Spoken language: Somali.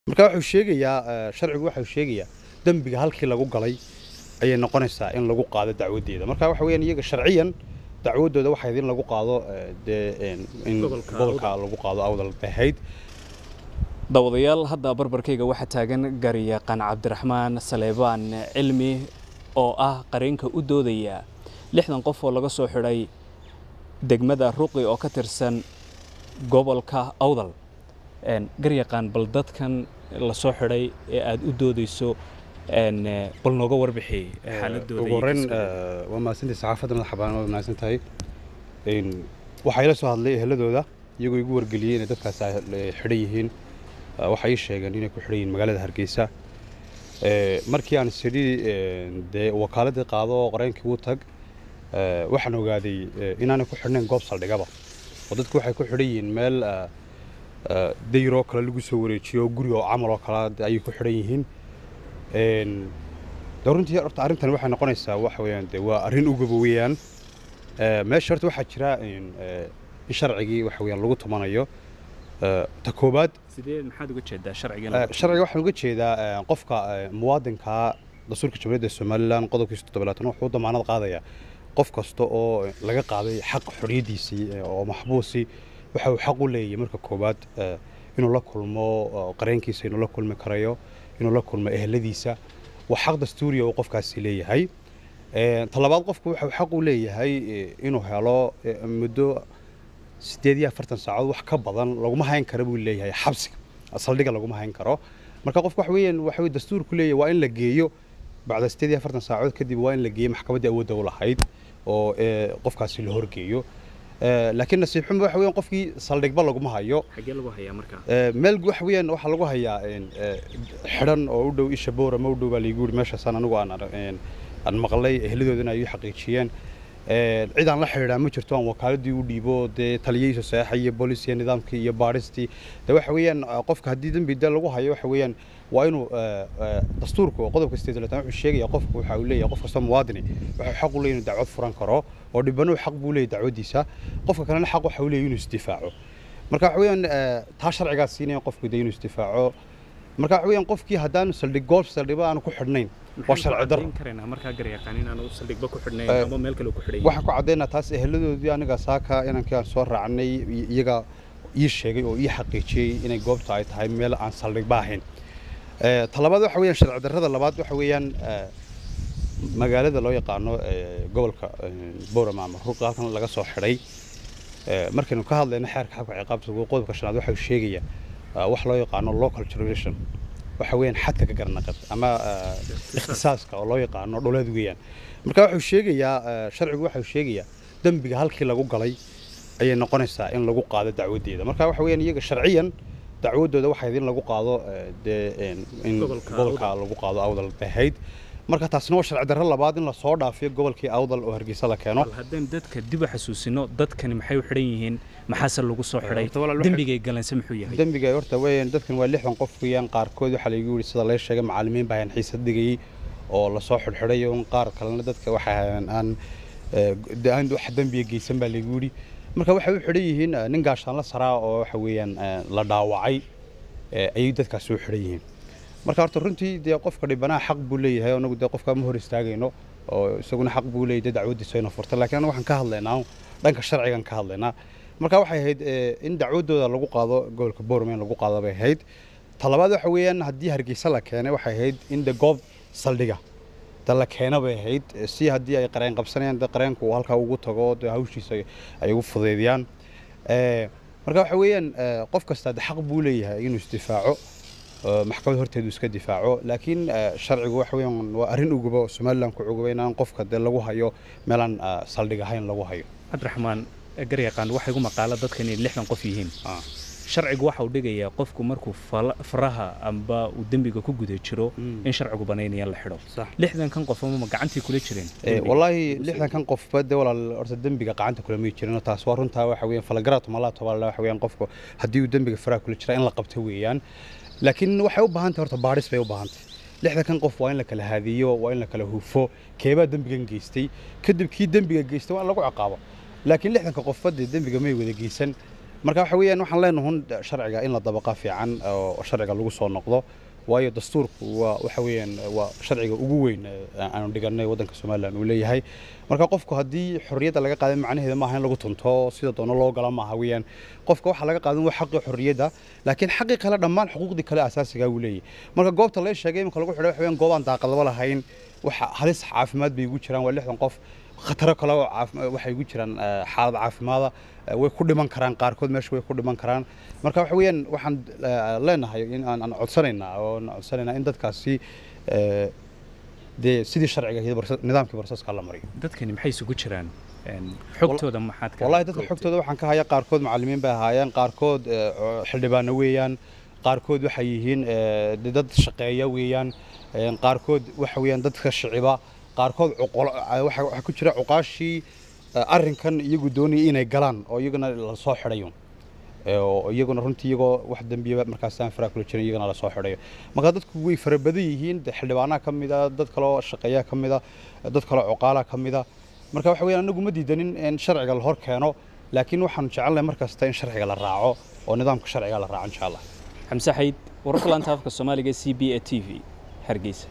marka wuxuu sheegayaa sharcigu waxau sheegayaa dembiga halkii lagu galay ayay noqonaysaa in lagu qaado dacwadeeda marka waxa weeyaan iyaga sharciyan dacwadooda waxayd in lagu qaado dee in gobolka lagu qaado awdal bahayd daawadayaal hadda barbarkayga waxaa taagan garyaqaan cabdiraxmaan saleebaan cilmi oo ah qareenka u doodaya lixdan qof oo laga soo xidhay degmada ruqi oo ka tirsan gobolka awdal garyaqaan bal dadkan la soo xidhay ee aada u doodayso bal nooga warbixi xaaladooda ugu horreyn waa mahadsantahay saxaafadda madaxa bannaan waa mahadsan tahay waxaa ila soo hadlay eheladooda iyagoo igu wargeliyey inay dadkaas xidhan yihiin waxay ii sheegeen inay ku xidhan yihiin magaalada hargeysa markii aan sidhi dee wakaaladii qaado oo qareenkii u tag waxaan ogaaday inaanay ku xidhnayn goob saldhigaba oo dadku waxay ku xidhan yihiin meel dayroo kale lagu soo wareejiyo guri oo camal oo kale ayay ku xidhan yihiin de runtii horta arrintan waxay noqonaysaa waxa weeyaan de waa arrin ugaba weeyaan meesha horta waxaa jira in sharcigii waxa weeyaan lagu tumanayo ta koobaad sidee maxaad uga jeedaa sharciga sharciga waxaan uga jeedaa qofka muwaadinka dastuurka jamhuuriyadda somalilan qodobkiisa toddobaatan wuxuu damaanad qaadayaa qof kasta oo laga qaaday xaq xorriyaddiisii oo maxbuusi waxa uu xaq u leeyahay marka koowaad inuu la kulmo qareenkiisa inuu la kulmi karayo inuu la kulmo eheladiisa waa xaq dastuuriya uu qofkaasi leeyahay talabaad qofku waxa uu xaq u leeyahay inuu helo muddo siddeed iyo afartan saacood wax ka badan laguma hayn kara buu leeyahay xabsiga saldhiga laguma hayn karo marka qofku waxa weeyaan waxa weye dastuurku leeyahay waa in la geeyo bacda siddeed iyo afartan saacood kadib waa in la geeyo maxkamaddii awoodda u lahayd oo qofkaasi la horgeeyo laakiin nasiib xumo waxa weeyaan qofkii saldhigba laguma hayo xagee lagu hayaa marka meel waxa weeyaan waxaa lagu hayaa xidhan oo u dhow isha boora ma u dhow baa laygu yidhi meeshaasaan anigu aan aan maqlay eheladoodana ay u xaqiijiyeen cid aan la xidhiidhaa ma jirto aan wakaaladii u dhiibo dee taliyeysa saxa iyo booliisiya nidaamkii iyo baadhistii de waxa weeyaan qofka haddii dembi de lagu hayo waxa weeyaan waa inuu dastuurka qodobka sideetan wuxuu sheegaya qofku waxa uu leeyahay qof kasta muwaadini wuxuu xaq u leeyahay inuu dacwad furan karo oo dhibanuhu xaq buu leeyahay dacwadiisa qofka kalena xaq waxa uu leeyahay inuu isdifaaco marka waxa weeyaan taa sharcigaa siinaya qofku de inuu isdifaaco marka waxa weeyaan qofkii haddaan saldhig goob saldhigba aanu ku xidhnayn waa sharci darro kareynaa markaa garyaqaan inaanu saldhigba ku xidhnayn ama meel kale ku xidhay waxaan ku caddaynaa taas eheladoodii aniga saaka inankii aan soo raacnay iyaga ii sheegay oo ii xaqiijiyey inay goobta ay tahay meel aan saldhigba ahayn talabaad waxa weeyaan sharci darrada labaad waxa weeyaan magaalada loo yaqaano gobolka boorama ama ruqa halkan laga soo xidhay markaynu ka hadlayno xeerka xabka ciqaabta qodobka shanaad waxa uu sheegaya wax loo yaqaano local jurisdiction waxa weeyaan xadka ka garnaqad ama ikhtisaaska oo loo yaqaano dhuleed weeyaan marka wuxuu sheegayaa sharcigu waxa uu sheegayaa dembiga halkii lagu galay ayay noqonaysaa in lagu qaado dacwadeeda marka waxa weeyaan iyaga sharciyan dacwadooda waxayd in lagu qaado dee in gobolka lagu qaado awdal bahayd marka taasna waa sharci darro labaad in lasoo dhaafiyo gobolkii awdal oo hargeysa la keeno haddaan dadka dib u xasuusino dadkani maxay u xidhan yihiin maxaase lagu soo xidhay dembigay galanse muxuu yahay dembiga horta weeyaan dadkan waa lixdan qof weeyaan qaarkood waxaa laygu yidhi sida lee sheegay macallimiin baa hayan xiisad dhigayey oo lasoo xidhxidhay un qaar kalena dadka waxa aan aan wax dembiga geysan baa laygu yidhi marka waxay u xidhan yihiin nin gaashaanla saraa oo waxa weeyaan la dhaawacay ayay dadkaasi u xidhan yihiin marka horta runtii dee qofka dhibanaha xaq buu leeyahay anagu dee qofka ma hor istaagayno oo isaguna xaq buu leeyahay dee dacwadiisa ina furta laakiin anagu waxaan ka hadlaynaa dhanka sharcigan ka hadlaynaa marka waxay ahayd in dacwadooda lagu qaado gobolka boorama in lagu qaado bay ahayd talabaad waxa weeyaan haddii hargeysa la keenay waxay ahayd in de goob saldhiga da la keena bay ahayd si haddii ay qareen qabsanayaan de qareenku uu halkaa ugu tago de hawshiisa ay ugu fudeydiyaan marka waxa weeyaan qof kasta de xaq buu leeyahay inuu isdifaaco maxkamad horteedu iska difaaco laakiin sharcigu waxa weeyaan waa arrin uguba oo somaliland ku cuguba inaan qofka dee lagu hayo meelaan saldhig ahayn lagu hayo cabdiraxmaan garyaqaan waxay ugu maqaala dadkan inay lixdan qof yihiin sharcigu waxa uu dhigayaa qofku markuu faraha amba uu dembiga ku guda jiro in sharcigu banaynaya la xidho lixdankan qof ama gacantii kula jireen wallaahi lixdankan qofba dee walaal horta dembiga gacanta kula may jirin taas waa runtaa waxa weeyaan falagaraatu malaato baa waxa weeyaan qofku haddii uu dembiga faraha kula jira in la qabto weeyaan laakiin waxay u baahan tahay horta baadhis bay u baahan tahay lixdankan qof waa in la kala haadiyo waa in la kala hufo keebaa dembigan geystay kadib kii dembiga geystay waa in lagu ciqaabo laakiin lixdanka qofba dee dembiga may wada geysan marka waxa weeyaan waxaan leenahay sharciga in la dabaqa fiican oo sharciga lagu soo noqdo waayo dastuurku waa waxa weeyaan waa sharciga ugu weyn aanu dhiganay waddanka somalilan uu leeyahay marka qofku haddii xorriyadda laga qaadan macnaheeda maaha in lagu tunto sida doono loo gala maaha weeyaan qofka waxaa laga qaadan waa xaqii xorriyadda laakiin xaqii kale dhammaan xuquuqdii kale asaasigaa uu leeyahay marka goobta laga sheegay iminka lagu xidhay waxa weeyaan goobaan daaqadaba lahayn waxa halis caafimaad bay ugu jiraan waa lixdan qof khataro kale oo waxay ugu jiraan xaalad caafimaada way ku dhiman karaan qaarkood meesha way ku dhiman karaan marka waxa weeyaan waxaan leenahay in aan codsanaynaa oo codsanaynaa in dadkaasi dee sidii sharciga nidaamkii barsaska la mariyo dadkani maxay isugu jiraan xogtooda maxaad ka wallahi dadka xogtooda waxaan ka hayaa qaarkood macallimiin bay ahaayeen qaarkood xildhibaano weeyaan qaarkood waxay yihiin dad shaqeeya weeyaan qaarkood waxa weeyaan dadka shiciba qaarkood waxaa ku jira cuqaashii arrinkan iyagu doonayay inay galaan oo iyaguna la soo xidhayo iyaguna runtii iyagoo wax dembiya markaasaan faraa kula jirin iyagana la soo xidhayo marka dadku way fara badan yihiin xildhibaanaha ka mid a dad kaloo shaqeeya ka mid a dad kaloo cuqaalaha ka mid a marka waxa weeyaan anagu ma diidanin in sharciga la hor keeno laakiin waxaanu jecelnahay mar kasta in sharciga la raaco oo nidaamka sharciga la raaco insha allah xamse xayd wararka laanta afka soomaaliga c b a t v hargeysa